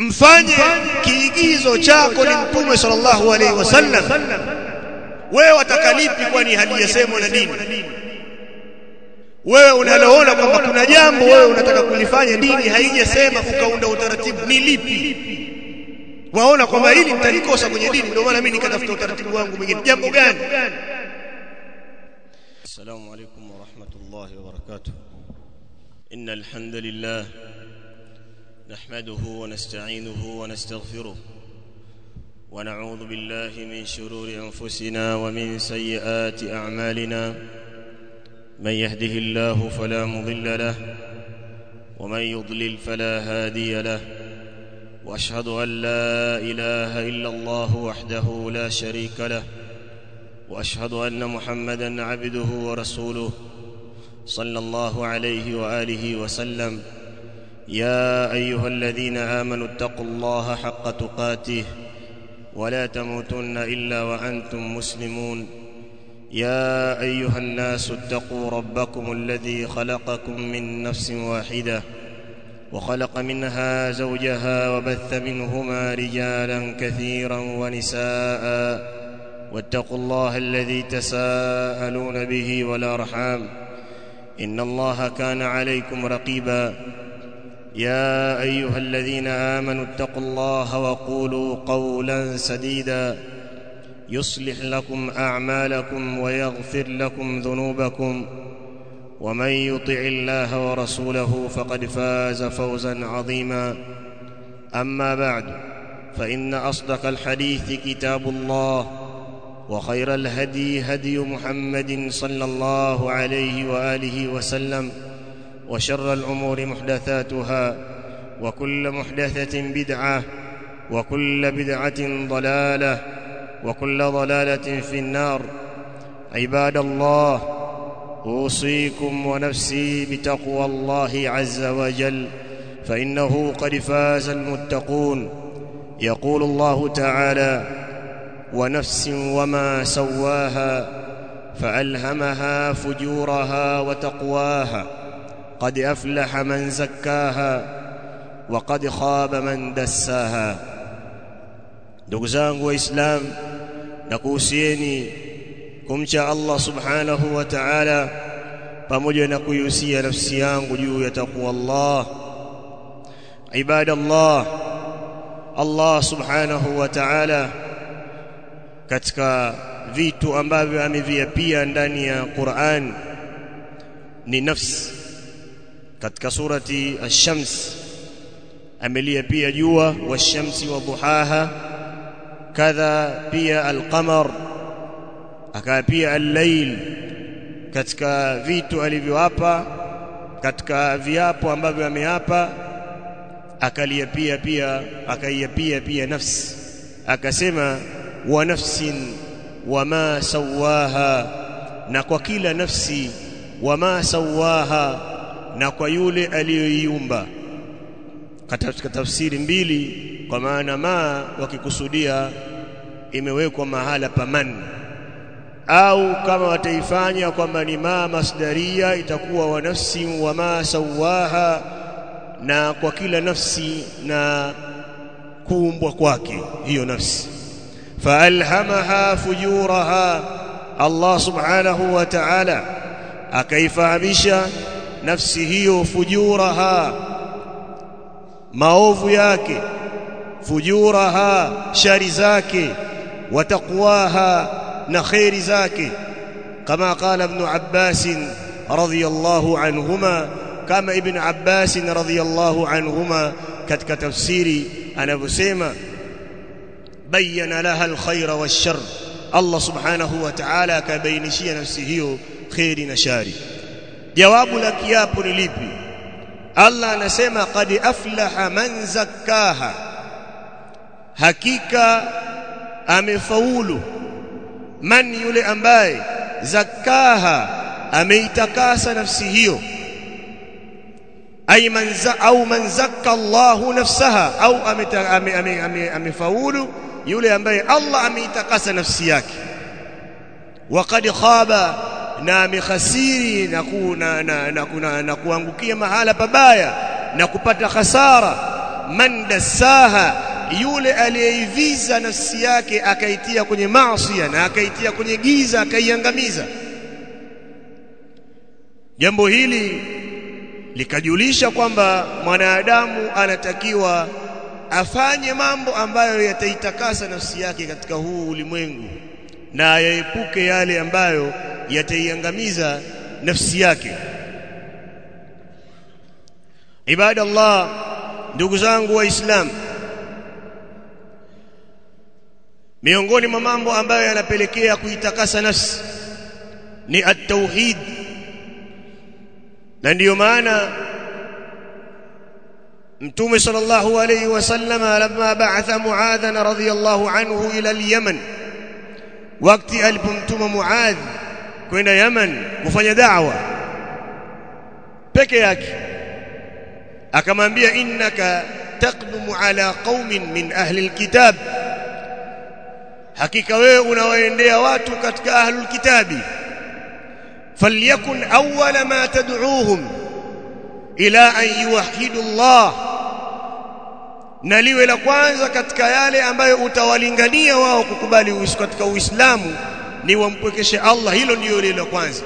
mfanye kiigizo chako ni mtume sallallahu alaihi wasallam wewe watakalipi kwani halijasemwa na dini wewe unaloona kwamba kuna jambo wewe unataka kulifanya dini haijasema ukaunda utaratibu ni lipi waona kwamba hili nitalikosa kwenye dini ndio maana mimi nikatafuta utaratibu wangu mwingine jambo gani السلام عليكم ورحمة الله وبركاته إن الحمد لله نحمده ونستعينه ونستغفره ونعوذ بالله من شرور أنفسنا ومن سيئات أعمالنا من يهده الله فلا مضل له ومن يضلل فلا هادي له واشهد ان لا اله الا الله وحده لا شريك له واشهد ان محمدا عبده ورسوله صلى الله عليه واله وسلم يا ايها الذين امنوا اتقوا الله حق تقاته ولا تموتن الا وانتم مسلمون يا ايها الناس اتقوا ربكم الذي خلقكم من نفس واحده وخلق منها زوجها وبث منهما رجالا كثيرا ونساء واتقوا الله الذي تساءلون به والارحام ان الله كان عليكم رقيبا يا ايها الذين امنوا اتقوا الله وقولوا قولا سديدا يصلح لكم اعمالكم ويغفر لكم ذنوبكم ومن يطع الله ورسوله فقد فاز فوزا عظيما اما بعد فان اصدق الحديث كتاب الله وخير الهدي هدي محمد صلى الله عليه واله وسلم وشر الامور محدثاتها وكل محدثه بدعه وكل بدعه ضلاله وكل ضلاله في النار عباد الله اوصيكم ونفسي بتقوى الله عز وجل فانه قد فاز المتقون يقول الله تعالى ونفس وما سواها فالهمها فجورها وتقواها قد افلح من زكاها وقد خاب من دساها ndugu zangu waislamu nakuhusieni kumcha Allah subhanahu wa ta'ala pamoja na kuihusia nafsi yangu juu ya takwa Allah ibadallah Allah subhanahu wa ta'ala katika vitu ambavyo ameviapia ndani ya Qur'an ni nafsi katika surati ash-shams ameliapia jua wash-shamsi wa duhaha kadha pia al-qamar akaapia al-layl katika vitu alivyoapa katika viapo ambavyo ameapa akaliapia pia akaiapia pia nafsi akasema wa nafsin wama sawaha na kwa kila nafsi wama sawaha na kwa yule aliyoiumba katika tafsiri mbili kwa maana ma wakikusudia imewekwa mahala paman au kama wataifanya kwamba ni ma masdaria itakuwa wa nafsi wa ma sawaha na kwa kila nafsi na kuumbwa kwake hiyo nafsi faalhamaha fujuraha Allah subhanahu wa ta'ala akaifahamisha nafsi hiyo fujuraha maovu yake fujuraha shari zake wa taqwaha na khairi zake kama qala ibn Abbas radhiyallahu anhuma kama ibn Abbas radhiyallahu anhuma katika tafsiri anavyosema bayyana laha alkhaira washar Allah subhanahu wa ta'ala akabainishia nafsi hiyo khairi na shari jawabu la kiapo ni lipi Allah anasema qad aflaha man zakkaha hakika amefaulu man yule ambaye zakkaha ameitakasa nafsi hiyo ay man za au man zakka Allahu nafsaha au amefaulu yule ambaye Allah ameitakasa nafsi yake waqad khaba na amekhasiri na, ku, na, na, na, na, na kuangukia mahala pabaya na kupata hasara man dassaha yule aliyeiviza nafsi yake akaitia kwenye maasi na akaitia kwenye giza akaiangamiza jambo hili likajulisha kwamba mwanadamu anatakiwa afanye mambo ambayo yataitakasa nafsi yake katika huu ulimwengu na yaepuke yale ambayo yataiangamiza nafsi yake ibadallah ndugu zangu waislamu miongoni mwa mambo ambayo yanapelekea kuitakasa nafsi ni at-tauhid na ndiyo maana mtume sallallahu alayhi wasallam lamma ba'atha muadhan radhiyallahu anhu ila al-yaman wakati alipomtuma muadh kwenda yaman kufanya da'wa peke yake akamwambia innaka taqdumu ala qaumin min ahli alkitab hakika wewe unawaendea watu katika ahlul kitabi falyakun awwala ma tad'uuhum ila an yuwahhidu Allah na liwe la kwanza katika yale ambayo utawalingania wao kukubali uislamu katika uislamu ni wampwekeshe Allah hilo ndio lile la kwanza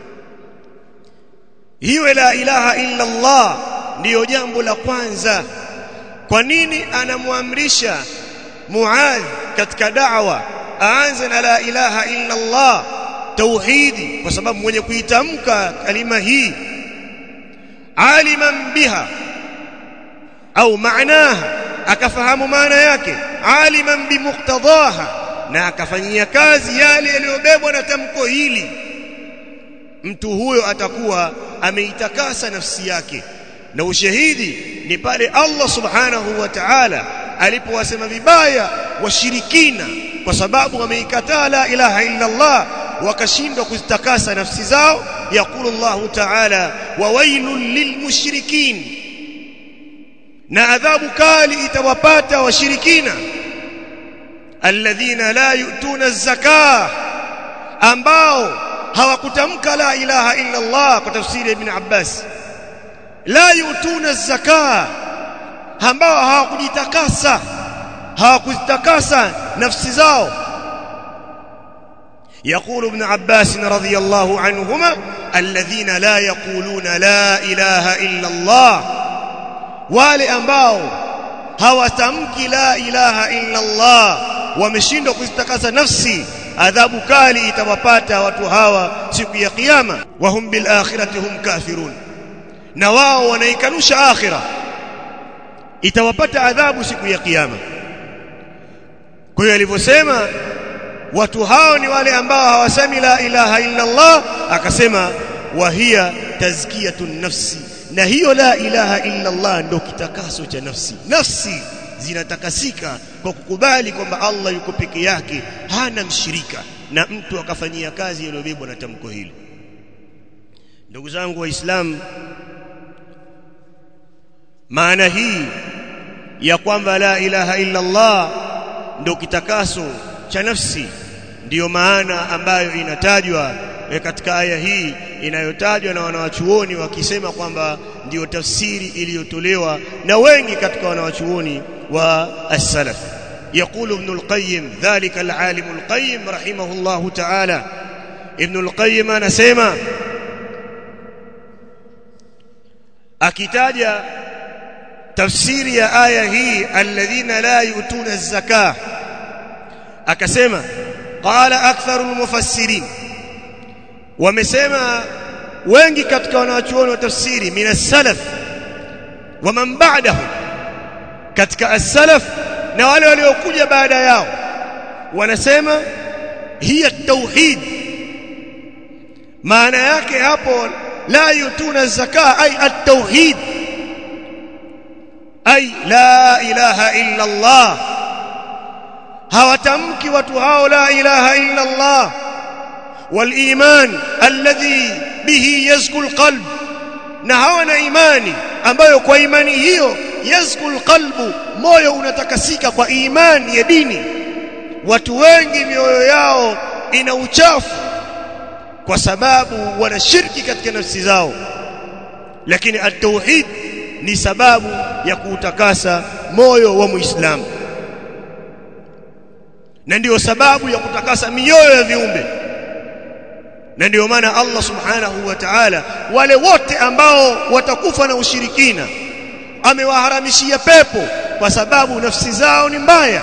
hiyo la ilaha illa Allah ndiyo jambo la kwanza kwa nini anamwamrisha Muadh katika da'wa aanze na la ilaha illa Allah tauhidi kwa sababu mwenye kuitamka kalima hii aliman biha au maanaha akafahamu maana yake aliman bimuqtadaha na akafanyia kazi yale yaliyobebwa na tamko hili mtu huyo atakuwa ameitakasa nafsi yake na ushahidi ni pale Allah subhanahu wa ta'ala alipowasema vibaya washirikina kwa sababu wameikataa la ilaha illa Allah wakashindwa kuzitakasa nafsi zao yakulu Allah ta'ala wa wailul lilmushrikin na adhabu kali itawapata washirikina alladhina la yu'tuna az-zakah ambao hawakutamka la ilaha illa Allah kwa tafsiri ibn Abbas la yutuna az-zakah ambao hawakujitakasa hawakuzitakasa nafsi zao يقول ابن عباس رضي الله عنهما الذين لا يقولون لا إله إلا الله wale ambao hawatamki la ilaha illa Allah wameshindwa kuzitakasa nafsi adhabu kali itawapata watu hawa siku ya kiyama wahum bil akhirati hum kafirun na wao wanaikanusha akhira itawapata adhabu siku ya kiyama kwa hiyo alivyosema watu hao ni wale ambao hawasemi la ilaha illa Allah akasema wahia tazkiyatun nafsi na hiyo la ilaha illa Allah ndio kitakaso cha nafsi nafsi zinatakasika kwa kukubali kwamba Allah yuko peke yake hana mshirika na mtu akafanyia kazi iliyobebwa na tamko hili ndugu zangu waislamu maana hii ya kwamba la ilaha illa Allah ndio kitakaso cha nafsi ndiyo maana ambayo inatajwa katika aya hii inayotajwa na wanawachuoni wakisema kwamba ndiyo tafsiri iliyotolewa na wengi katika wanawachuoni wa as-salaf يقول ابن القيم ذلك العالم القيم رحمه الله تعالى ابن القيم anasema akitaja tafsiri ya aya hii alladhina la yutuna az-zakah akasema qala aktharul mufassirin wamesema wengi katika wanawachuoni wa tafsiri min as-salaf wa man ba'dahu katika as-salaf na wale waliokuja baada yao wanasema hiya tauhid maana yake hapo la yutuna zaka ay at-tauhid ay la ilaha illa Allah hawatamki watu hao la ilaha illa Allah wal-iman alladhi bihi yazku al-qalb na hawana imani ambayo kwa imani hiyo yazku al-qalbu moyo unatakasika kwa imani ya dini watu wengi mioyo yao ina uchafu kwa sababu wanashiriki katika nafsi zao lakini at-tauhid ni sababu ya kuutakasa moyo wa Muislamu na ndiyo sababu ya kutakasa mioyo ya viumbe na ndiyo maana Allah subhanahu wa ta'ala wale wote ambao watakufa na ushirikina amewaharamishia pepo kwa sababu nafsi zao ni mbaya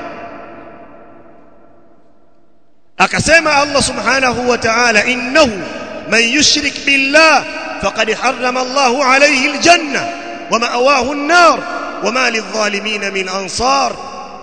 akasema Allah subhanahu wa ta'ala innahu man yushrik billah faqad harrama Allahu alayhi aljanna wa ma'awahu an-nar wa ma lidh-dhalimin min ansar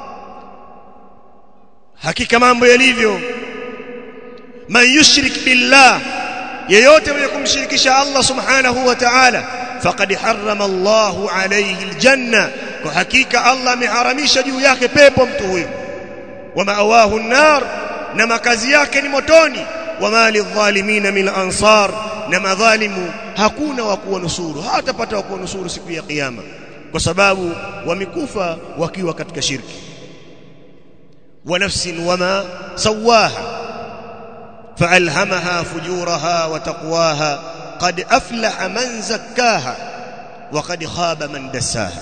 hakika mambo yalivyo man yushrik billah yeyote mwenye kumshirikisha Allah subhanahu wa ta'ala faqad harrama Allahu alayhi aljanna kwa hakika Allah ameharamisha juu yake pepo mtu huyo wa ma'awahu an-nar na makazi yake ni motoni wa mali dhalimin min ansar na madhalimu hakuna wa kuwanusuru hatapata wa kuwanusuru siku ya kiyama kwa sababu wamekufa wakiwa katika shirki wa nafsin wama sawaha فألهمها فجورها وتقواها قد أفلح من زكاها وقد خاب من دساها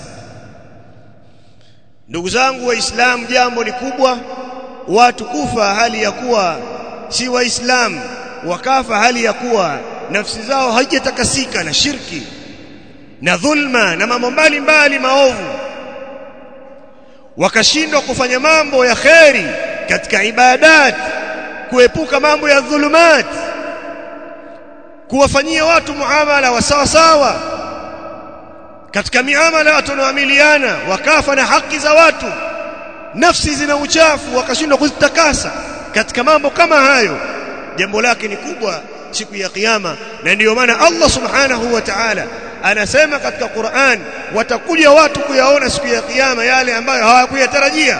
ndugu zangu waislamu jambo ni kubwa watu kufa hali ya kuwa si waislamu wakafa hali ya kuwa nafsi zao haijatakasika na shirki na dhulma na mambo mbalimbali maovu wakashindwa kufanya mambo ya kheri katika ibadati kuepuka mambo ya dhulumat kuwafanyia watu muamala wa sawa sawa katika miamala watu wanaoamiliana wakafa na haki za watu nafsi zina uchafu wakashindwa kuzitakasa katika mambo kama hayo jambo lake ni kubwa siku ya kiyama na ndiyo maana Allah subhanahu wa ta'ala anasema katika Qur'an watakuja watu kuyaona siku ya kiyama yale ambayo hawakuyatarajia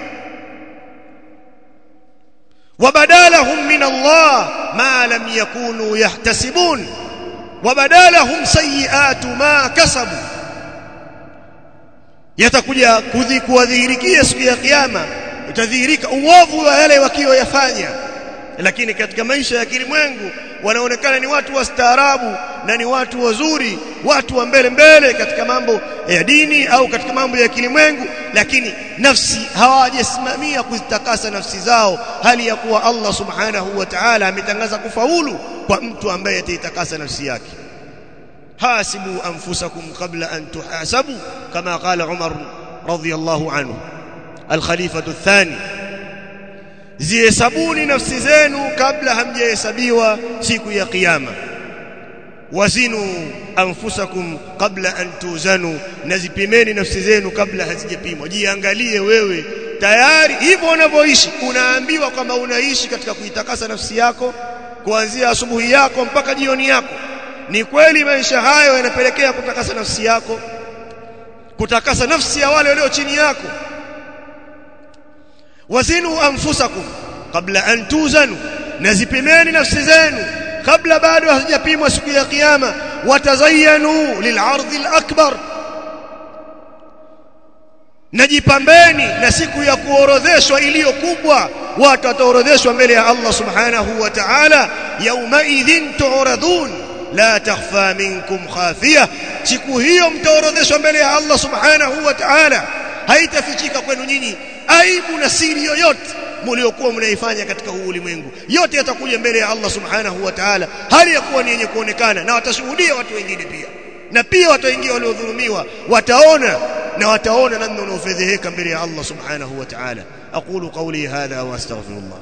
وبدالهم من الله ما لم يكونوا يحتسبون وبدالهم سيئات ما كسبوا yatakuja kuwadhihirikia siku ya kiyama utadhihirika uovu wa yale wakiyoyafanya lakini katika maisha ya kilimwengu wanaonekana ni watu wastaarabu na ni watu wazuri watu wa mbele mbele katika mambo ya dini au katika mambo ya kilimwengu lakini nafsi hawajasimamia kuzitakasa nafsi zao hali ya kuwa Allah subhanahu wa ta'ala ametangaza kufaulu kwa mtu ambaye ataitakasa nafsi yake hasibu anfusakum qabla an tuhasabu kama qala Umar radhiyallahu anhu al-khalifa athani zihesabuni nafsi zenu kabla hamjahesabiwa siku ya kiyama wazinu anfusakum qabla an tuzanu nazipimeni nafsi zenu kabla hazijapimwa jiangalie wewe tayari hivyo unavyoishi unaambiwa kwamba unaishi katika kuitakasa nafsi yako kuanzia asubuhi yako mpaka jioni yako ni kweli maisha hayo yanapelekea kutakasa nafsi yako kutakasa nafsi ya wale walio chini yako wazinu anfusakum kabla an tuzanu nazipimeni nafsi zenu kabla bado hazijapimwa siku ya kiyama watazayanu lil'ardhi al-akbar najipambeni na siku ya kuorodheshwa iliyo kubwa watu wataorodheshwa mbele ya Allah subhanahu wa ta'ala yauma idhin tu'radun la takhfa minkum khafiya siku hiyo mtaorodheshwa mbele ya Allah subhanahu wa ta'ala haitafichika kwenu nyinyi aibu na siri yoyote mliokuwa mnaifanya katika huu ulimwengu yote yatakuja mbele ya Allah subhanahu wa ta'ala hali ya kuwa ni yenye kuonekana na watashuhudia watu wengine pia na pia watu wengine waliodhulumiwa wataona na wataona namna unaofedheheka mbele ya Allah subhanahu wa ta'ala aqulu qawli hadha wa astaghfirullah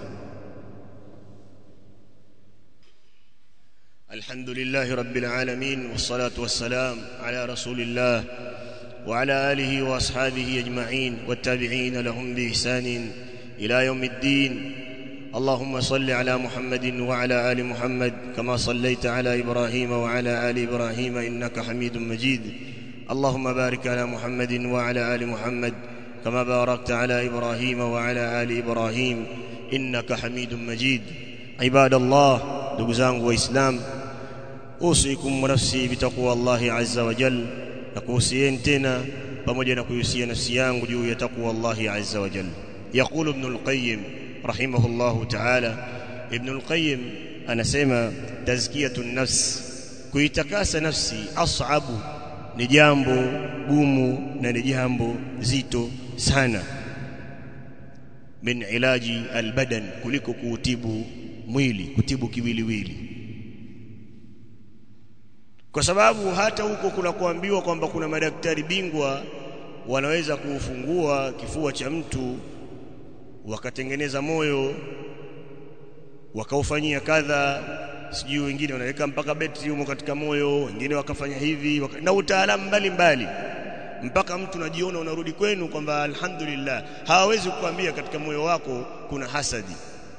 الحمد لله رب العالمين والصلاة والسلام على رسول الله وعلى آله وأصحابه أجمعين والتابعين لهم بإحسان إلى يوم الدين اللهم صل على محمد وعلى آل محمد كما صليت على إبراهيم وعلى آل إبراهيم إنك حميد مجيد اللهم بارك على محمد وعلى آل محمد كما باركت على إبراهيم وعلى آل إبراهيم إنك حميد مجيد عباد الله دقزان وإسلام أوصيكم ونفسي بتقوى الله عز وجل نكوسيين تنا pamoja na kuhusia nafsi yangu juu ya takwa Allah azza wa jalla يقول ابن القيم رحمه الله تعالى ابن القيم anasema tazkiyatu nafs kuitakasa nafsi as'abu ni jambo gumu na ni jambo zito sana min ilaji albadan kuliko kuutibu mwili kutibu kiwiliwili kwa sababu hata huko kuna kuambiwa kwamba kuna madaktari bingwa wanaweza kuufungua kifua cha mtu wakatengeneza moyo wakaufanyia kadha sijui wengine wanaweka mpaka betri humo katika moyo wengine wakafanya hivi waka, na utaalamu mbalimbali mpaka mtu najiona unarudi kwenu kwamba alhamdulillah hawawezi kukwambia katika moyo wako kuna hasadi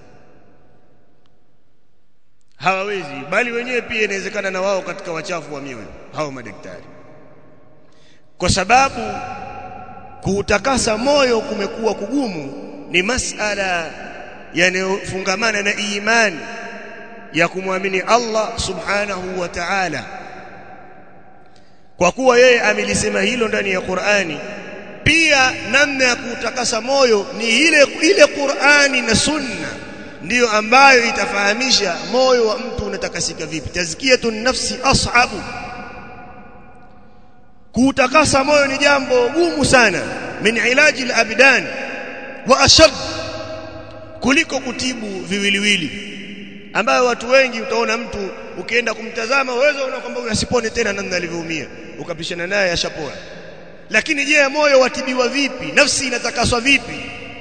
hawawezi bali wenyewe pia inawezekana na wao katika wachafu wa mioyo hao madaktari kwa sababu kuutakasa moyo kumekuwa kugumu ni masala yanayofungamana na imani ya kumwamini Allah subhanahu wa ta'ala kwa kuwa yeye amelisema hilo ndani ya Qur'ani pia namna ya kuutakasa moyo ni ile ile Qur'ani na Sunna ndiyo ambayo itafahamisha moyo wa mtu unatakasika vipi tazkiyatun nafsi ashabu kuutakasa moyo ni jambo gumu sana min ilaji al-abdan wa ashad kuliko kutibu viwiliwili ambayo watu wengi utaona mtu ukienda kumtazama uwezo unaona kwamba huyu asipone tena namna alivyoumia ukapishana naye ashapona lakini je moyo watibiwa vipi nafsi inatakaswa vipi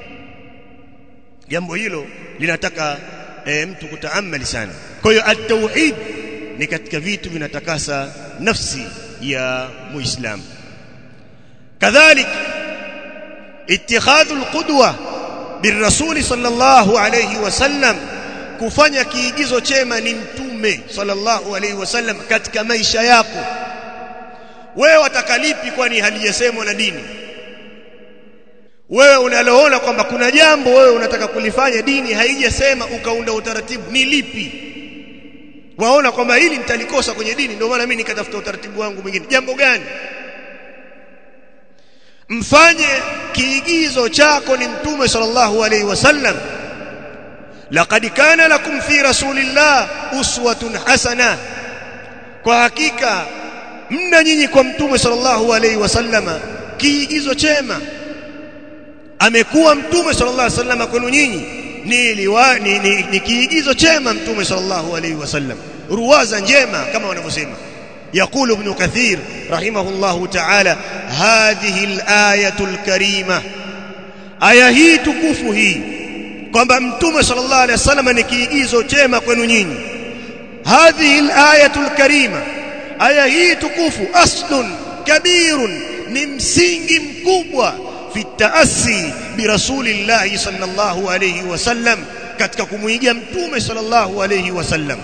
jambo hilo linataka e, mtu kutaamali sana kwa hiyo at-tauhid ni katika vitu vinatakasa nafsi ya muislamu kadhalik اتخاذ القدوه بالرسول صلى الله عليه وسلم kufanya kiigizo chema ni mtume sallallahu alaihi wasallam katika maisha yako wewe watakalipi kwani halijasemwa na dini wewe unaloona kwamba kuna jambo wewe unataka kulifanya dini haijasema ukaunda utaratibu ni lipi waona kwamba hili nitalikosa kwenye dini ndio maana mimi nikatafuta utaratibu wangu mwingine jambo gani mfanye kiigizo chako ni mtume sallallahu alaihi wasallam laqad kana lakum fi rasulillah uswatun hasana kwa hakika mna nyinyi kwa mtume sallallahu alaihi wasallama kiigizo chema amekuwa mtume sallallahu alaihi wasallam kwenu nyinyi ni, liwa, ni, ni, ni kiigizo chema mtume sallallahu alaihi wasallam ruwaza njema kama wanavyosema يقول ابن كثير رحمه الله تعالى هذه الآية الكريمة آية هي تكفه هي kwamba mtume sallallahu alaihi wasallam ni kiigizo chema kwenu nyinyi hadhihi alayatul karima aya hii tukufu aslun kabirun ni msingi mkubwa fi taassi bi rasulillahi sallallahu alaihi wasallam katika kumuigia mtume sallallahu alaihi wasallam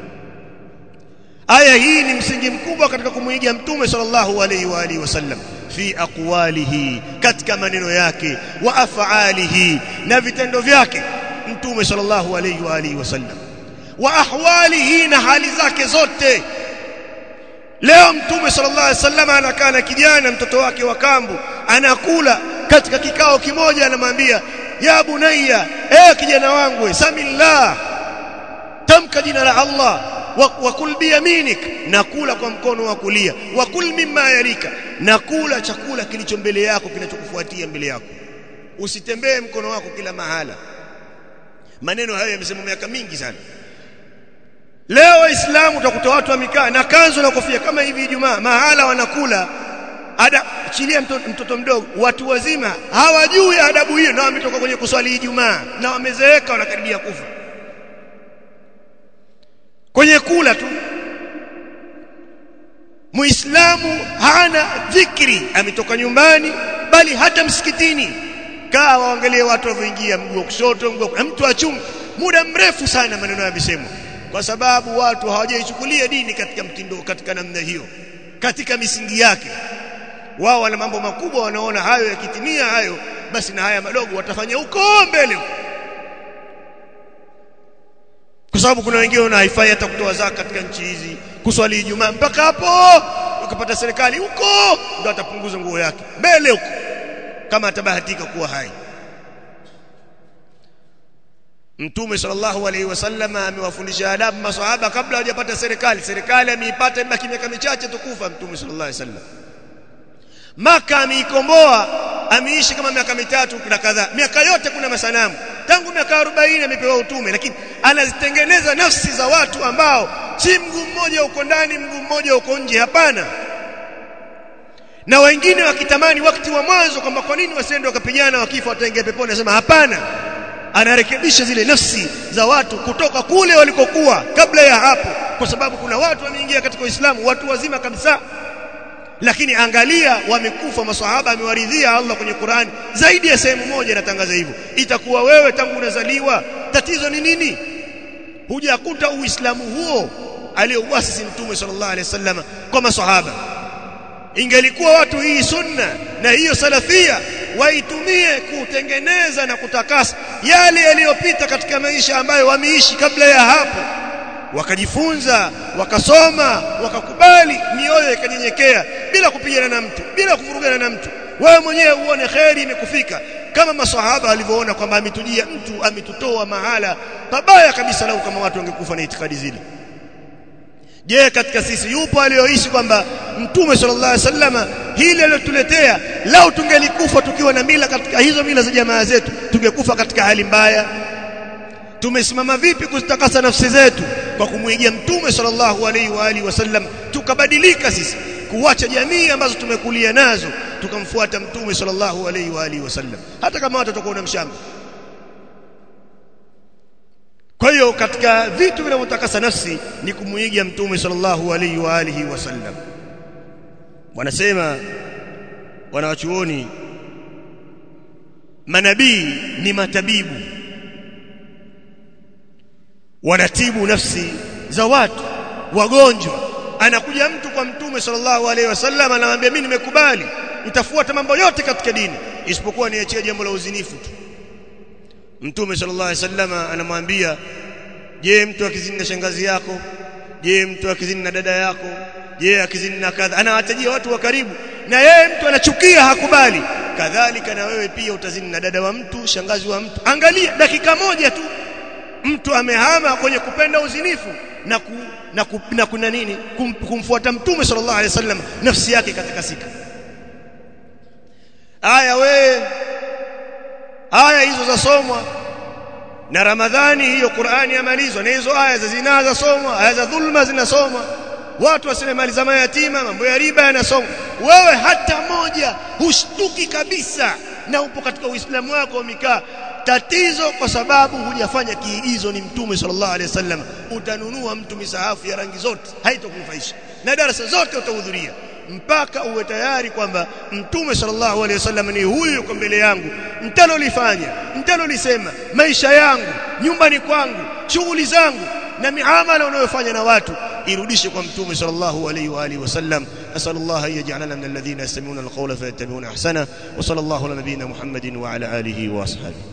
aya hii ni msingi mkubwa katika kumuigia mtume sallallahu alaihi wa alihi wasallam fi aqwalihi katika maneno yake wa af'alihi na vitendo vyake mtume sallallahu alaihi wa alihi wasallam wa ahwalihi na hali zake zote leo mtume sallallahu alaihi wasallam anakaa na kijana mtoto wake wa kambu anakula katika kikao kimoja anamwambia ya bunayya eh kijana wangu samillah tamka jina la Allah wakul biyaminik nakula kwa mkono wa kulia wakul mimma yarika nakula chakula kilicho mbele yako kinachokufuatia mbele yako usitembee mkono wako kila mahala maneno hayo yamesemwa miaka mingi sana leo waislamu utakuta watu wamekaa na kanzu na kofia kama hivi Ijumaa mahala wanakula ada chilia mtoto, mtoto mdogo watu wazima hawajui adabu hiyo na wametoka kwenye kuswali Ijumaa na wamezeeka wanakaribia kufa kwenye kula tu muislamu hana dhikri ametoka nyumbani bali hata msikitini kaa waangalie watu wanavyoingia mguu wa kushoto mguu wa mtu achunga muda mrefu sana maneno yamesemwa kwa sababu watu hawajaichukulia dini katika mtindo katika namna hiyo katika misingi yake wao wana mambo makubwa wanaona hayo yakitimia hayo basi na haya madogo watafanya huko mbele kwa sababu kuna wengine wana haifai hata kutoa zaka katika nchi hizi kuswali Ijumaa mpaka hapo ukapata serikali huko ndo atapunguza nguo yake mbele huko kama atabahatika kuwa hai Mtume sallallahu alaihi wasallam amewafundisha adabu maswahaba kabla hajapata serikali serikali ameipata ibaki miaka michache tukufa Mtume sallallahu alaihi wasallam maka ameikomboa ameishi kama miaka mitatu na kadhaa miaka yote kuna masanamu tangu miaka 40 amepewa utume lakini anazitengeneza nafsi za watu ambao si mguu mmoja uko ndani mguu mmoja uko nje hapana na wengine wakitamani wakati wa mwanzo kwamba kwa nini wasiende wakapigana wakifa wataingia peponi anasema hapana anarekebisha zile nafsi za watu kutoka kule walikokuwa kabla ya hapo kwa sababu kuna watu wameingia katika Uislamu watu wazima kabisa lakini angalia wamekufa maswahaba amewaridhia Allah kwenye Qur'ani zaidi ya sehemu moja inatangaza hivyo itakuwa wewe tangu unazaliwa tatizo ni nini hujakuta uislamu huo aliyouasisi mtume sallallahu alaihi wasallam kwa maswahaba ingelikuwa watu hii sunna na hiyo salafia waitumie kutengeneza na kutakasa yale yaliyopita katika maisha ambayo wameishi kabla ya hapo wakajifunza wakasoma wakakubali mioyo ikanyenyekea bila kupigana na mtu bila kuvurugana na mtu wewe mwenyewe uone kheri imekufika kama maswahaba walivyoona kwamba ametujia mtu ametutoa mahala pabaya kabisa lau kama watu wangekufa na itikadi zile je katika sisi yupo aliyoishi kwamba mtume sallallahu alaihi wasallama hili alilotuletea lau tungelikufa tukiwa na mila katika hizo mila za jamaa zetu tungekufa katika hali mbaya tumesimama vipi kuzitakasa nafsi zetu kwa kumwigia mtume sallallahu alaihi wa alihi wasallam tukabadilika sisi kuacha jamii ambazo tumekulia nazo tukamfuata mtume sallallahu alaihi wa alihi wasallam hata kama watu watakuwa na mshamba kwa hiyo katika vitu vinavyotakasa nafsi ni kumuiga mtume sallallahu alaihi wa alihi wasallam wanasema wanawachuoni manabii ni matabibu wanatibu nafsi za watu wagonjwa anakuja mtu kwa mtume sallallahu alaihi wasallam anamwambia mimi nimekubali nitafuata mambo yote katika dini isipokuwa niachie jambo la uzinifu tu mtume sallallahu alaihi wasallam anamwambia je mtu akizini na shangazi yako je mtu akizini na dada yako je akizini na kadha anawatajia watu wa karibu na yeye mtu anachukia hakubali kadhalika na wewe pia utazini na dada wa mtu shangazi wa mtu angalia dakika moja tu mtu amehama kwenye kupenda uzinifu na ku, na, ku, na kuna nini kum, kumfuata mtume sallallahu alaihi wasallam nafsi yake katakasika aya we aya hizo zasomwa na ramadhani hiyo Qur'ani yamalizwa na hizo aya za zinaa zasomwa aya za dhulma zinasomwa watu wasile mali za mayatima mambo ya riba yanasomwa wewe hata moja hushtuki kabisa na upo katika uislamu wako umekaa tatizo kwa sababu hujafanya kiigizo ni mtume sallallahu alaihi wasallam utanunua mtu misahafu ya rangi zote haitokunufaisha na darasa zote utahudhuria mpaka uwe tayari kwamba mtume sallallahu alaihi wasallam ni huyu yuko mbele yangu mtalolifanya mtalolisema maisha yangu nyumbani kwangu shughuli zangu na miamala unayofanya na watu irudishe kwa mtume sallallahu alaihi wa alihi wasallam asallallahu an yaj'alana min alladhina yastami'una alqawla fayattabi'una ahsana wa sallallahu ala nabiyyina muhammadin wa ala alihi wa ashabihi